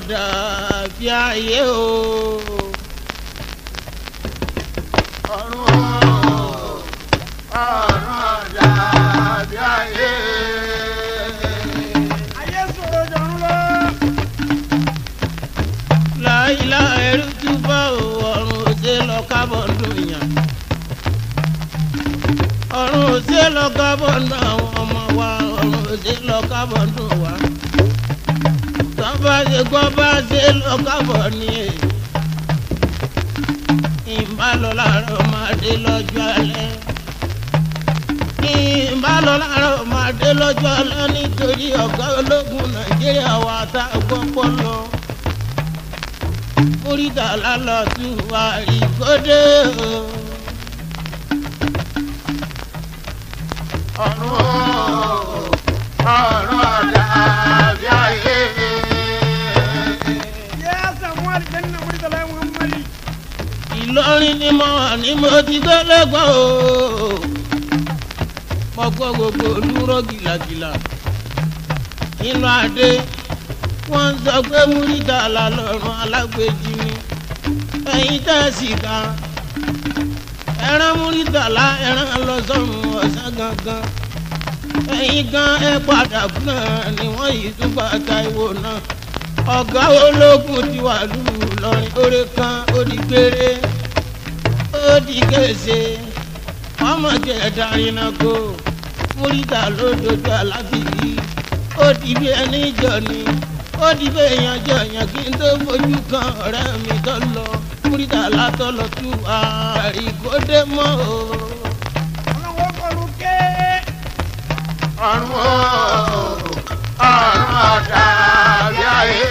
ọ̀dà bí ayé o. ọ̀run ọ̀run dàbí ayé. ayé sọ̀rọ̀ jọ̀rún lọ. láìlá ẹrú túbọ̀ o ọ̀run òsè lọ kábọ̀ dùn yàn. ọ̀run òsè lọ kábọ̀ dùn àwọn ọmọ wa ọ̀run òsè lọ kábọ̀ dùn wa. tọ́ba ṣe gbọ́ bá ṣe lọ kábọ̀ ní èyí. ìbálò láàárọ̀ máa dé lọ́jọ́ alẹ́. ìbálò láàárọ̀ máa dé lọ́jọ́ alẹ́ nítorí ọ̀gá ológun nàìjíríà wà tá a gbọ́ pọ́ lọ múrídà lálọ́ tún wá ìkódé o. ọ̀run ọ̀run dàbí ayé. yé samuel jẹ́nà mọ́tàlá muhammadu. ìlọrin ni mo wà ní mo ti gbẹ́lẹ́gbọ́n o. mo gbọ́ gbogbo olúró gìlàgìlà. nínú adé wọ́n ń sọ pé múrídà lálọ́run alágbèjì ni. ẹ̀yin tẹ̀sí kan ẹran múrídà lá ẹran lọ sọ́run ọ̀sán gangan. ẹ̀yin gan ẹ padà fún náà ni wọ́n yìí tún bá Táíwò náà ọ̀gá ológun ti wà lùlù lọ́rin oore kan ó di gbére ó di kése ọmọdé ẹ̀dárinà kó múrídà ló dojú alábìyí ó di bí ẹni jọ ni ó di bí èèyàn jọ yàn kí n tó fojú kan ọ̀rẹ́ mi tó lọ múrídà látọ̀ lọ tú àríkódé mọ́ o. ọlọ́wọ́ kọlu ké. ọ̀run ọ̀run dàbí ayé.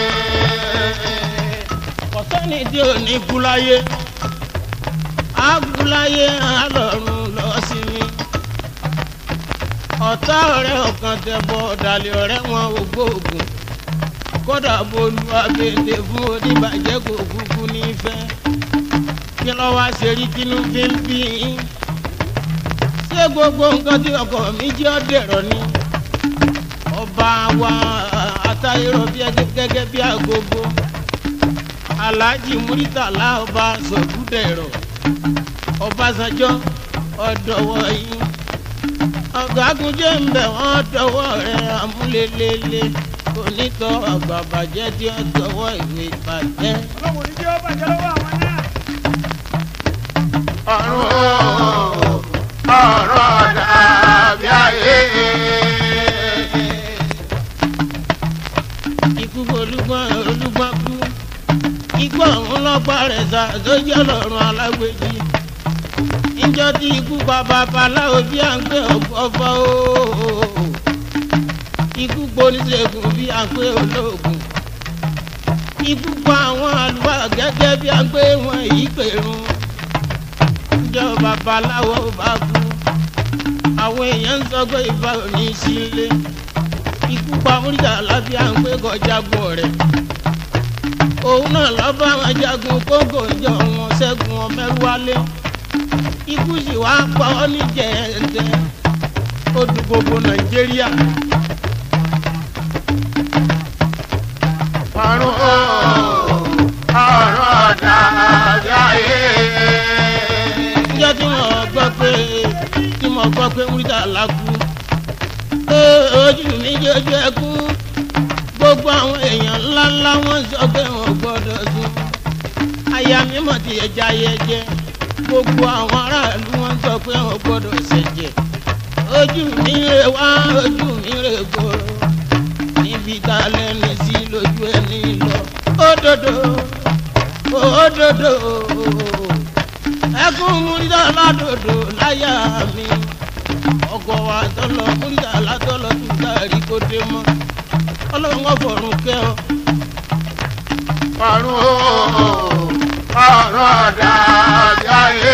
kọ̀sẹ́ni tí ò ní kú láyé á kú láyé á lọ́run lọ sí mi. ọ̀tá ọ̀rẹ́ ọ̀kan tẹ̀bọ̀ ọ̀dàlẹ̀ ọ̀rẹ́ wọn ò gbóògùn kódà bolú abèdè fún oníbàjẹ́ kò kúkú nífẹ̀ẹ́ kí lọ́ wá ṣe rí kínú fi ń bí yín. ṣé gbogbo nǹkan tí ọkọ mi jẹ́ ọ̀dẹ̀rọ̀ ni ọba wa àtayérọ bí ẹgẹ- gẹ́gẹ́ bí agogo alhaji muritala ọba sọgúdẹrọ ọbásanjọ́ ọdọwọ yín ọgágun jẹ ń bẹ wọn dọwọ rẹ amúlélẹlẹ onítọ àgbàbàjẹ tí ó tọwọ́ ìwé bàjẹ́. ọlọ́wọ́ ní jẹ́ ọba jẹ́ lọ́wọ́ àwọn náà. ọ̀run ọ̀run dàbí ayé. ikú olúgbọ́n olúgbọ́n kú ikú ọ̀hún lọ́gbà rẹ̀ sá sójú ọlọ́run alágbèjì níjọ tí ikú pa babaláwo bí à ń gbé ọ̀fọ̀ ooo ikú poníṣègùn bí à ń gbé olóògùn ikú pa àwọn àlùfáà gẹ́gẹ́ bí à ń gbé wọn yìí pèrún níjọ babaláwo bá kú àwọn èèyàn ń sọ pé ìbá ò ní í sílé ikú pa múrídà lábí à ń gbé kọjágun rẹ̀ òun náà lọ bá wọn jagun kóńgò ìjọ wọn ṣẹ́gun wọn mẹ́rù wálé ikú sì wá pa ọ́ ní jẹ̀ẹ́dẹ́ ó du gbogbo nàìjíríà ọ̀run ọ̀run dàbí ayé. níjọ́ tí wọ́n gbọ́ pé tí mo gbọ́ pé múrídà lákú ojú mi jọjú ẹkún gbogbo àwọn èèyàn ńláńlá wọn sọ pé wọn gbọ́dọ̀ sùn aya mi mọ̀ tí ẹja yẹ jẹ gbogbo àwọn aráàlú wọn sọ pé wọn gbọ́dọ̀ ṣẹ̀jẹ̀ ojú mi rè wá ojú mi rè gbòòrò níbi tá a lẹ́nu sí lójú ẹni lọ òdodo òdodo ẹkún múrídà ládòdò láyà mi ọkọ̀ wa tọ́lọ̀ múrídà látọ́lọ̀ tún káàrí kó dé mọ́ ọlọ́run ọ̀fọ̀run kẹ́ ọ. ọ̀run ọ̀run dàbí ayé.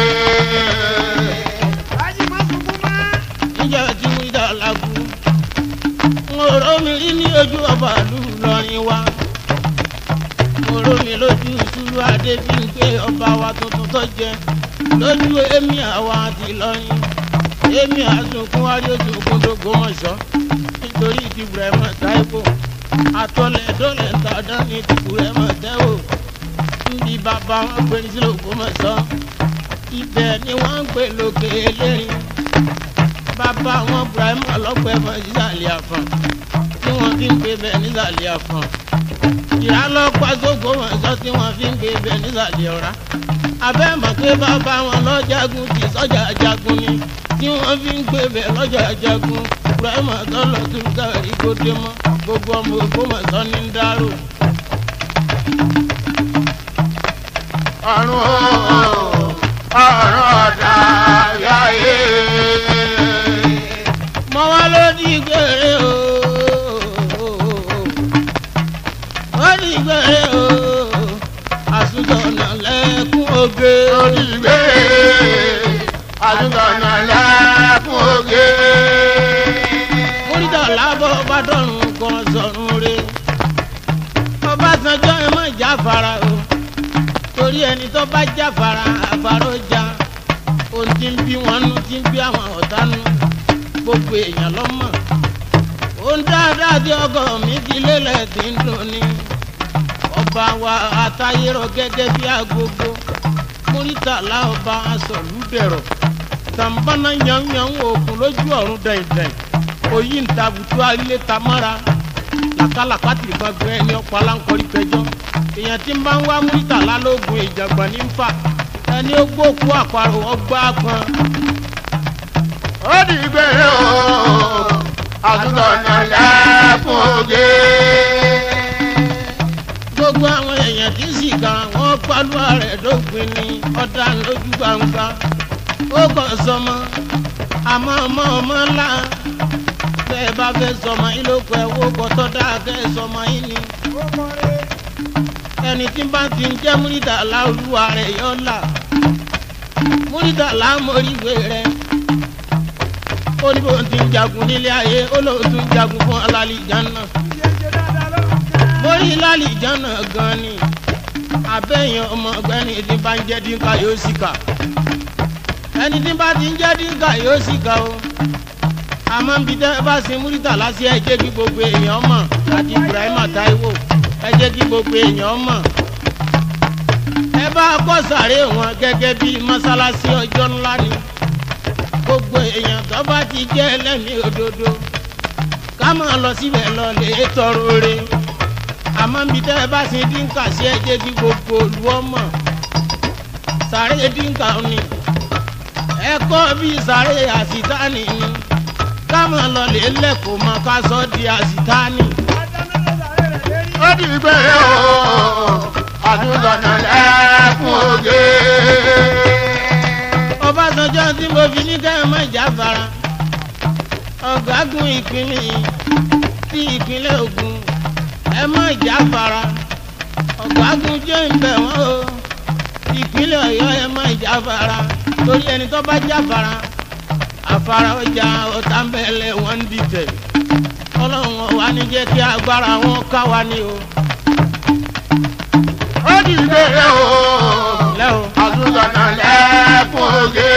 ají má sunkún mọ́. níjà tí múrídà lákú ń rò mí rí ní ojú ọba ìlú Ìlọrin wa mo rò mí lójú ìṣúlú adé bí n pé ọba wa tuntun tó jẹ lójú èmi àwa àti Ìlọrin èmi àsunkún wájú òsùnkún tó gbọmọṣọ nítorí ti Ibrahim Táíwò àtọlẹ̀dọ́lẹ̀ tàdán ní tìkú rẹ̀ mọ̀ tẹ́wò níbi bàbá wọn gbé ní sílò kó mọ̀ sọ ibẹ̀ ni wọ́n ń pè lókè eléyìn bàbá wọn Ibrahim ọlọ́pẹ́ mọ̀ sísàlẹ̀ àfọ̀n tí wọ́n fi ń pè bẹ́ẹ̀ nísàlẹ̀ àfọ̀n ìrálọ́pàá sógbó wọn sọ tí wọ́n fi ń pè bẹ́ẹ̀ nísàlẹ̀ ọ̀rá abẹ́ mọ̀ pé bàbá wọn lọ́jàgùn ti sọ́jà jagun ni tí wọ́n fi ń pè bẹ́ẹ̀ lọ́jà jagun Ibrahim ọ̀tọ́lọ̀ tó ń kárí kó dé mọ́ gbogbo ọmọ Ògbómọ̀ṣọ́ ní ń dárò. ọ̀run o ọ̀run ọ̀dà yáyé. mọ wá ló di gbére o ó di gbére o àsùnjọ̀nà lẹ́kún oge. lórí ìgbé àdúgbò lẹ́kùn oge. múrídà lábọ̀ bá dọ̀rùn kan sọ̀rùn re Ọbásanjọ́ ẹ má jáfara o torí ẹni tó bá jáfara àfàró já ohun tí ń bí wọn nú tí ń bí àwọn ọ̀tá nú gbogbo èèyàn lọ́mọ ohun dáadáa tí ọkọ mi fi lélẹ̀ tí ń dùn ni ọba wa àtayérọ gẹ́gẹ́ bí agogo múrítàlá ọba asọ̀lúdẹ̀rọ̀ tàǹbánà yanyan òkun lójú ọ̀run dẹ̀ndẹ̀n òyì ń tabutu alẹ́ tamara làkàlàkà tìrìbà gbẹ ẹni ọ̀pọ̀ aláǹkọ́rí pẹjọ́ èèyàn tí ń bá ń wá múrítàlá lóògùn ìjàgbá ní ń fà ẹni ó gbókú àparò ọgbà pọn ó di ìgbé o àdúgbò lẹ́kùn oge. gbogbo àwọn èèyàn tí sì kan wọn pálú ààrẹ dópin ní ọ̀dà lójú gbangba ó kàn sọmọ àmọ́ ọmọ ọmọ ńlá bẹ́ẹ̀ bá fẹ́ sọmọ yín ló kọ ẹ̀wọ́ kọ́tọ́ dáa kẹ́ ẹ sọmọ yín ni ó kọ́ rẹ̀ ẹni tí bá ti ń jẹ́ múrídàlá olúwa rẹ̀ yọ là múrídàlá móríwé rẹ̀ ó ní bó ti ń jagun nílé ayé ó lóun tún ń jagun fún alálìjáná ṣe ṣe dáadáa lọ́rùn kẹ́. mórí lálìjáná gan ni abẹ́yẹn ọmọ ọgbẹ́ni tí bá ń jẹ́ dínkà yóò sì kà ẹni tí bá ti ń jẹ́ dínkà yóò sì kà o àmọ́ ń bi tẹ́ ẹ bá sin múrítàlá sí ẹ jẹ́ kí gbogbo èèyàn mọ̀ àti Ibrahima Táíwò ẹ jẹ́ kí gbogbo èèyàn mọ̀ ẹ bá kọ́ sàré wọn gẹ́gẹ́ bí mọ́sálásí ọjọ́ ńlá ni gbogbo èèyàn tó bá ti jẹ́ ẹlẹ́mìí òdodo ká máa lọ síbẹ̀ lọ lè tọrọ re àmọ́ ń bi tẹ́ ẹ bá sin dínkà sí ẹ jẹ́ kí gbogbo olú ọmọ sàré dínkà ni ẹ kọ́ bí sàré àsìtáni ni ká máa lọ lè lẹ́kọ̀ọ́ mọ́ ká sọ di àsìtáni. adáná ló sàré rẹ̀ lérí. ó di ìgbé o àdúgbò lẹ́kùn oge. Ọbásanjọ́ tí mo fi ní kẹ́ ẹ má jáfara ọ̀gágun ìpínlẹ̀ tí ìpínlẹ̀ Ògùn ẹ má jáfara ọ̀gágun jẹ́ ìbẹ̀ wọ́n o ìpínlẹ̀ Ọ̀yọ́ ẹ má jáfara torí ẹni tó bá jáfara àfara ọjà ọ̀tàmbẹ̀lẹ̀ wọ́n ń dìtẹ̀ ọlọ́run ọ̀wá ní jẹ́ kí agbára wọn ká wa ní o ó di ìgbé o lẹ́wọ̀. àdúgbò lẹ́kùn oge.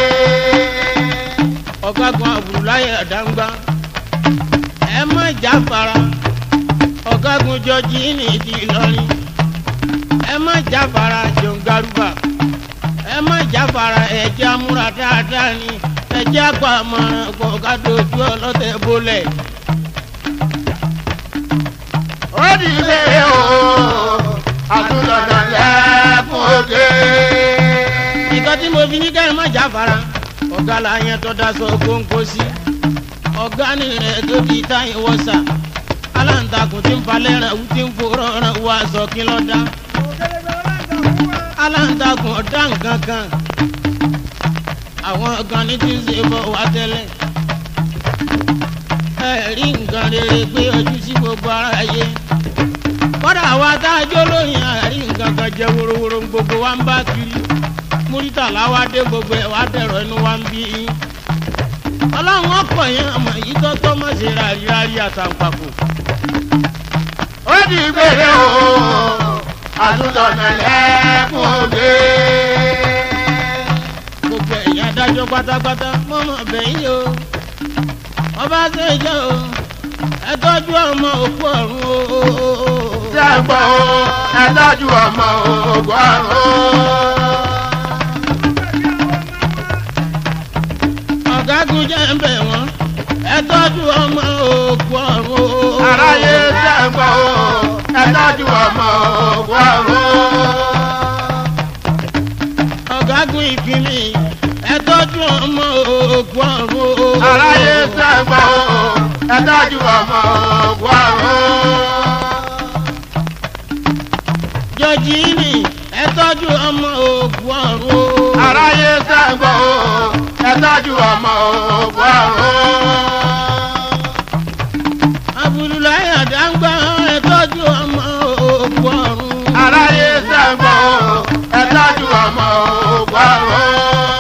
ọ̀gágun àbùrùláyé àdáńgbá ẹ má jáfara ọ̀gágun jọjí ní ìdí ìlọrin ẹ má jáfara jọ̀ǹgarúbà ẹ má jáfara ẹ̀jẹ̀ amúra dáadáa ni ẹ̀jẹ̀ àgbà mọ̀ràn kọ̀ọ̀ká dojú ọlọ́tẹ̀ bólẹ̀ ó di ìgbé o àdúgbò lẹ́kùn oge. nǹkan tí mo fi ní kẹ́ ẹ má jáfara ọ̀gá la yẹn tó daṣọ kóńkó sí ọ̀gá ni rẹ̀ tó di táyìn wọ́sà aláǹtakùn tí ń falẹ̀ rẹ̀ wú tí ń forọ́ rẹ̀ wọ aṣọ kí ló dá òkèlèbè ọlọ́ǹda fún wa. aláǹtakùn ọ̀dá nǹkan kan àwọn kan ní tí ń ṣe bọ̀ wá tẹ́lẹ̀ ẹ rí nǹkan rere gbé ojú sí gbogbo aráyé kọ́dà wa tá a jó lóyìn àrí nǹkan kan jẹ́ worowóró gbogbo wa ń bá kiri múrítàlá wa dé gbogbo ẹ̀ wá dẹ̀rọ̀ inú wa ń bí yín ọlọ́run ọ̀pọ̀ yẹn àmọ̀ yìí tọ́tọ́ mọ̀ ṣe rárí rárí àtàǹpàkò ó di ìgbé o àdúgbò lẹ́kùn oge. gbogbo ẹ̀yìn adájọ́ pátápátá mọ̀mọ́ bẹ̀yìn o ọba ṣèjọ́ o ẹ tọ́jú ọmọ òkú ọ̀run o. Ṣé ń gbọ́ o? Ẹ tọ́jú ọmọ ògùn ọ̀run. ọ̀gágun jẹ́ ń bẹ̀ wọ́n ẹ tọ́jú ọmọ òkú ọ̀run o. Aráyé ṣé ń gbọ́ o? Ẹ tọ́jú ọmọ ògùn ọ̀run. ọ̀gágun ìkíni ẹ tọ́jú ọmọ òkú ọ̀run o. Aráyé ṣé ń gbọ́ o? Ẹ tọ́jú ọmọ ògùn ọ̀run. jọjì ni ẹ tọ́jú ọmọ òkú ọ̀run o. Aráyé ṣé ń gbọ́ o? Ẹ tọ́jú ọmọ ògùn ọ̀run. abudulayi adangba ẹ tọ́jú ọmọ òkú ọ̀run. Aráyé ṣé ń gbọ́ o? Ẹ tọ́jú ọmọ ògùn ọ̀run.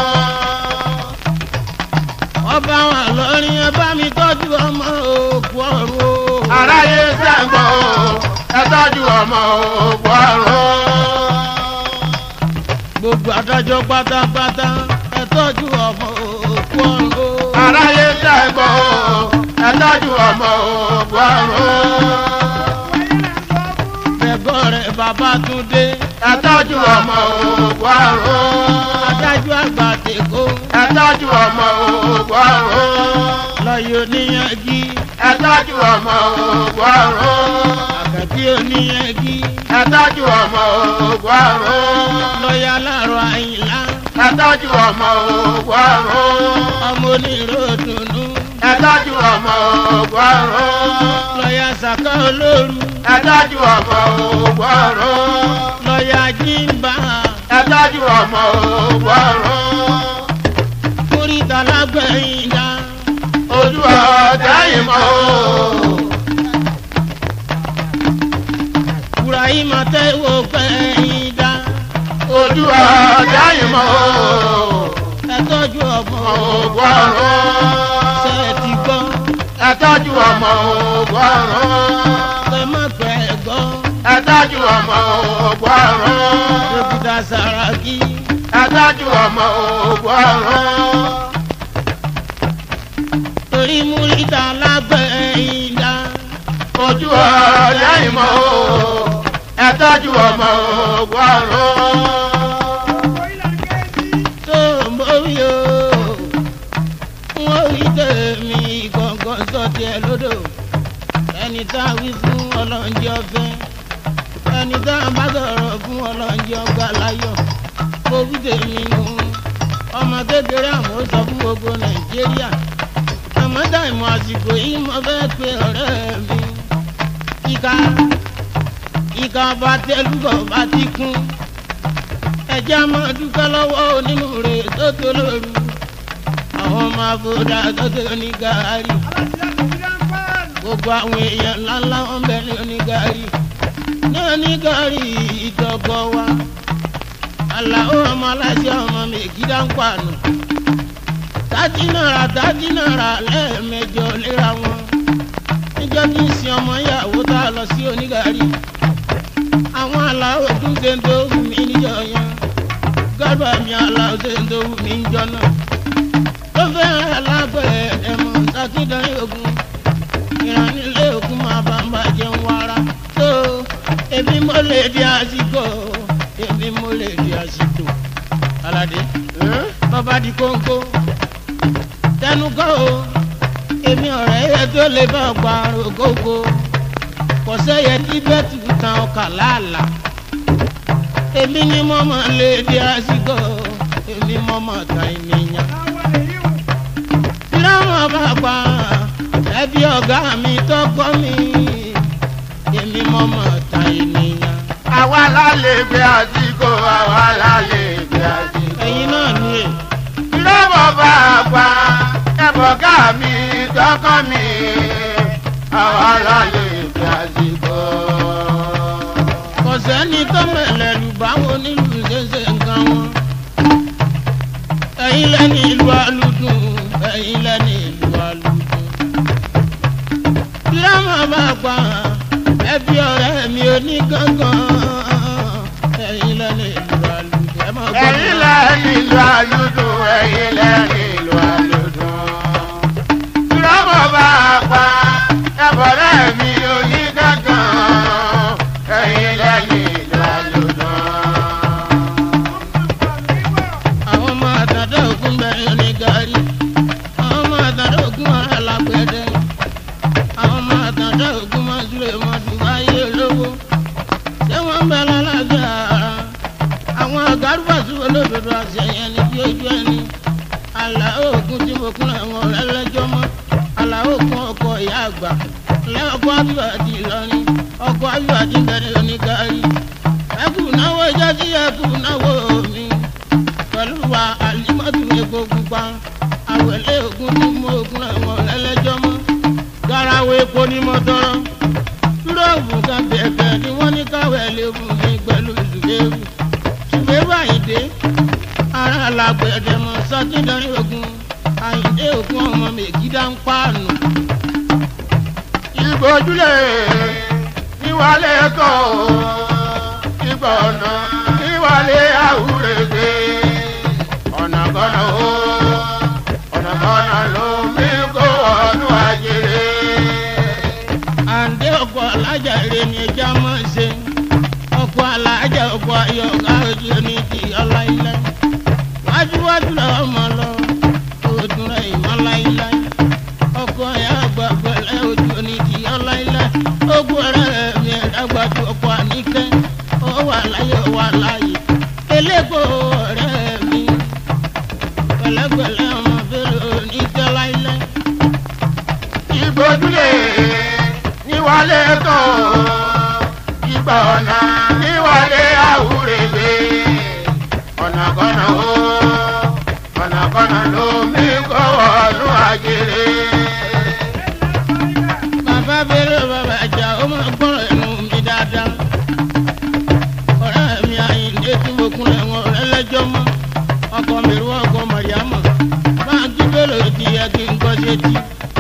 ọba wa lọrin ẹ bá mi tọ́jú ọmọ òkú ọ̀run o. Aráyé ṣé ń gbọ́ o? Ẹ tọ́jú ọmọ ògùn ọ̀run. gbogbo adájọ́ pátápátá ẹ tọ́jú ọmọ òkú ọ̀run o. Aráyé ṣé ń gbọ́ o? Ẹ tọ́jú ọmọ ògùn ọ̀run. bẹ̀gọ́ rẹ̀ bàbá tún dé. Ẹ tọ́jú ọmọ ògùn ọ̀run. adájọ́ àgbà tèkó Ẹ tọ́jú ọmọ ògùn ọ̀run. lọ́yọ̀ oníyanjú Ẹ tọ́jú ọmọ ògùn ọ̀run. àkàtì oníyanjú Ẹ tọ́jú ọmọ ògùn ọ̀run. lọ́yà láàrọ̀ àyìnlá Ẹ tọ́jú ọmọ ògùn ọ̀run. ọmọ onírò dùnú Ẹ tọ́jú ọmọ ògùn ọ̀run. lọ́yà sàkà olóru Ẹ tọ́jú ọmọ ògùn ọ̀run. lọ́yà jíǹbà Ẹ tọ́jú ọmọ ògùn ọ̀run. kúrìtà lágbẹ̀yìn dá Ojú ọ̀dà ìmọ̀ o. burahima tẹ́wọ́ gbẹ̀yìn dá Ojú ọ̀dà ìmọ̀ o. ẹ tọ́jú ọmọ Ògùn ọ̀run. ṣe ti gbọ́ Ẹ tọ́jú ọmọ ògùn ọ̀run. ẹ má pẹ́ gbọ́ Ẹ tọ́jú ọmọ ògùn ọ̀run. dókítà Sàràkí Ẹ tọ́jú ọmọ ògùn ọ̀run. torí múrítà lágbẹ̀yìn dá Ojú ọ̀dà ìmọ̀ o. Ẹ tọ́jú ọmọ ògùn ọ̀run. tó mórí o wọ́n rí tèmi gbọ̀ngàn sọ́tì ẹ̀ lódò ẹni tá a wí fún ọlọ́njẹ́ ọ̀fẹ́ ẹni tá a bá sọ̀rọ̀ fún ọlọ́njẹ́ ọgbà láyọ̀ mo wí tèmi nù ọmọ kékeré àmọ́ sọ fún gbogbo nàìjíríà àmọ́ dàìmọ̀ àsìkò yìí mo fẹ́ pe ọ̀rẹ́ mi ìka ìka bá tẹlúbọ̀ bá ti kún ẹjẹ́ a máa dúpẹ́ lọ́wọ́ onínúure tó tó lóru àwọn ọmọ àbúdá tó tó ní gàárì gbogbo àwọn èèyàn ńláńlá wọn bẹ ní onígàárì ní onígàárì ìjọgbọ wa àlàó ọmọ aláṣẹ ọmọ mègídá ń pàànù tàdí náírà tàdí náírà lẹ́ẹ̀mẹjọ léra wọn níjọ́ tí ń sin ọmọ ìyàwó tá a lọ sí onígàárì àwọn aláwọ tún ṣe ń tó wù mí níjọ yẹn gọ́dọ̀ mi aláwọ ṣe ń tó wù mí níjọ náà tó fẹ́ alágbẹ̀ẹ́ ẹ̀mọ́ sákídán ogun ìrànlẹ́ ogun máa bá ń bàjẹ́ ń wára tó èmi mo lè di àsìkò èmi mo lè di àsìkò aládé bàbá di kóńkó tẹnu kọ́ o èmi ọ̀rẹ́ yẹ tó lè bá ọgbà rògbòkó kò sẹ́yẹ tí bẹ́ẹ̀ tù tán ọkà láàlà èmi ni mo máa lè di àsìkò èmi mo máa ta ènìyàn láwọn bá pa ẹbí ọ̀gá mi tọkọ mi èmi mo máa ta ènìyàn Àwa la lè gbé àsìkò, àwa la lè gbé àsìkò. ẹ̀yin náà ni è Lọ́wọ́ bá a pa ẹ̀bọ̀ ká mi tọkọ mi, àwa la lè gbé àsìkò. kò sẹ́ni tó mẹ̀lẹ́lù báwo nílùú ṣẹ̀ṣẹ̀ nǹkan wọn ẹ̀yin lẹ́ni ìlú alùdùn ẹ̀yin lẹ́ni ìlú alùdùn láwọn bá pa ẹbí ọ̀rẹ́ mi ò ní gángan ẹ̀yin lẹ́ni ìlú alùdùn ẹ máa gbọ́ mi. Ẹ̀yin lẹ́ni ìlú àlùdùn, ẹ̀yin lẹ́ni ìlú àlùdùn. Lọ́wọ́ bá a pa alágbẹ̀dẹ àwọn ọmọ àtàndá ògún máa súlẹ̀ mọ́tò wáyé lówó ṣé wọ́n bẹ lálàáfíà ara àwọn àgárùbàṣù olódodo àṣeyàn ní bí ojú ẹni àlàó ògún tí mo kún àwọn ọ̀rẹ́ lẹ́jọ́ mọ́ àlàó kún ọkọ̀ ìyá àgbà lẹ́ọ̀kọ́ àbíwájú ìlọrin ọkọ̀ àbíwájú bẹ̀rẹ̀ onígárí ẹkù náwó jẹ́sí ẹkù náwó mi pẹ̀lú wa àlímọ́tò epo pupa àwẹ̀lẹ́ ògún tí mo kún àwọn ọ̀rẹ́ lẹ́jọ́ mọ́ garawo epo ní mọ́tọ́rọ́ túrọ́ọ̀bù kan bẹ̀ẹ̀bẹ̀ ni wọ́n ní káwé léwu mi pẹ̀lú ìdúgbẹ́rù ṣùgbẹ́rù àyíndé ara làgbẹ̀dẹ̀ mọ́ sátidọ́rin ogun àyíndé ògún ọmọ mègídá ń pààlù. ìgbójúlé níwálé kọ́ ìgbà ọ̀nà níwálé àwúrẹ́gbẹ́ ọ̀nà kọ́nà ó ọ̀nà kọ́nà ló mí kó ọdún àjèrè. àǹdé ọkọ̀ alájà rẹ̀ ni ẹja máa ń ṣe ọkọ̀ alájà ọkọ̀ ayọ̀ káàdì ní ti ọláìlá wájúwájú làwọn máa lọ òòdùn rẹ̀ ìmọ̀ láìláì ọkọ̀ ẹ̀yà àgbà pẹ̀lẹ́ ojú ní ti ọláìlá ogun ọ̀rẹ́ mi ẹ̀dàgbàjú ọkọ̀ àníkẹ́ ó wà láyé ó wà láyé eléko ọ̀rẹ́ mi pẹ̀lẹ́pẹ̀lẹ́ ọmọ fẹ́rẹ̀ ní ti ọláìlá ìgbójúlé níwálé kọ́ ìgbà ọ̀nà níwálé àwúrẹ́gbẹ́ ọ̀nà kọ́nà ó ọ̀nà kọ́nà ló mí kó ọdún àjèrè. bàbá bẹ̀rẹ̀ bàbá àjà ó máa gbọ́rọ̀ ẹnu mi dáadáa. ọ̀rẹ́ mi àyìndé tí mo kún ẹ̀wọ̀n rẹ lẹ́jọ́ mọ́ ọkọ̀ mi rú ọkọ̀ màríàmọ̀ báńkì bẹ̀rẹ̀ di ẹ kí n gbọ́ sétí.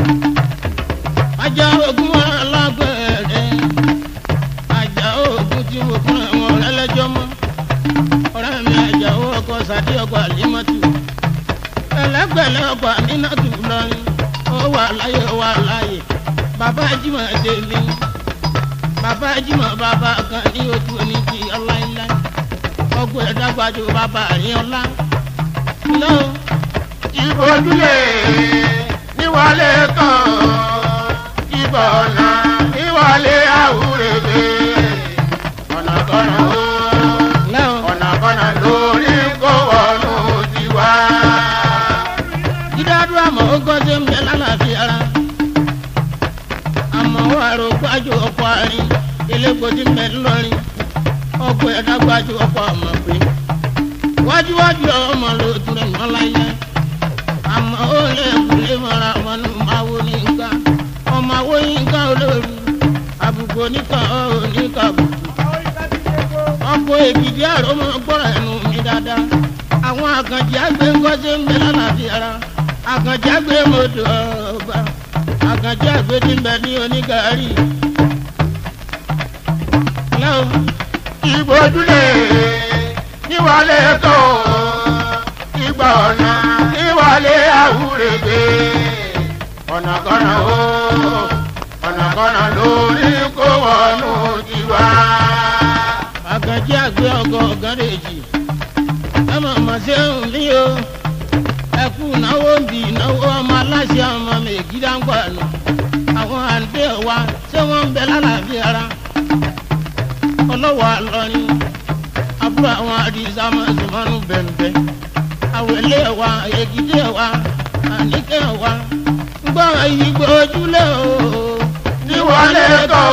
ajá ogun alágbẹ̀rẹ̀ ajá ogun tí mo kún ẹ̀wọ̀n rẹ lẹ́jọ́ mọ́ ọ̀rẹ́ mi àjà ó ọkọ̀ sàdí ọkọ̀ àlímọ́tù ẹlẹgbẹlẹ ọkọ àmínátù lọrin ó wà láyé ó wà láyé bàbá jimá délé bàbá jimá bàbá kan ní ojú oní ti ọláńlá ọgbọ ẹdàgbàdo bàbá àríọlá lọ ìgbójúlé níwálé kọ́ ìgbà ọ̀nà níwálé àwúrẹ́gbẹ́ ọ̀nà kọ́nà ó lọ ọ̀nà kọ́nà lórí kó wọnú tiwa. dídádúrà mọ ogójì ń bẹ lálàáfíà ara àmọ́ wà rò gbájú ọkọ àárín elégbòdì ń bẹ ńlọrin ọgbọ ẹdàgbàdo ọkọ àmọ́ pé wájúwájú ọmọ ló tún rẹ̀ mọ́ láyé àmọ́ ó lè kúlé mọ́ra ọmọ nù máa wo ní nǹkan ọmọ àwo yín ká olórí àbùkù oníkan ọ̀rọ̀ oníkan àbùkù àwọn ìka ti ṣe kó. ọkọ̀ èkìtì àrò mọ́ gbọ́rọ̀ ẹnu mi dáadáa àwọn àkànjì àgbẹ̀ ńkọ́sẹ́ ń bẹ lálàáfíà ara àkànjì àgbẹ̀ mọ́tò ọba àkànjì àgbẹ̀ ti ń bẹ ní onígàárì. lọ́wọ́ ìgbójúlé níwálé kọ́ ìgbà ọ̀nà níwálé àwúrẹ́gbẹ́ ọ̀nà kọ́nà ó ọ̀nà kọ́nà lórí kó wọnú tiwa. àkànjì àgbẹ̀ ọkọ̀ ọ̀gárẹ́jì ẹ mọ̀ mọ̀ sí ẹ̀hún ní o ẹ kú náwó ń bì náwó ọmọ aláṣẹ ọmọ mẹ́gídá ń gbà nù àwọn àǹdé wa ṣé wọ́n ń bẹ lálàáfíà ara ọlọ́wọ́ àlọ́rin àbúrò àwọn àdìsá máa sì máa ń bẹ̀m̀bẹ̀ àwẹ̀lé wa ègìdé wa àníkẹ́ wa ń gbọ́ ìgbò ojúlé o níwálé kọ́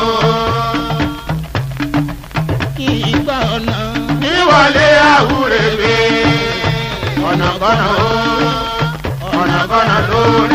kí ìgbà ọ̀nà níwálé àwúrẹ́gbẹ́ ọ̀nà kọ́nà ó ọ̀nà kọ́nà lórí.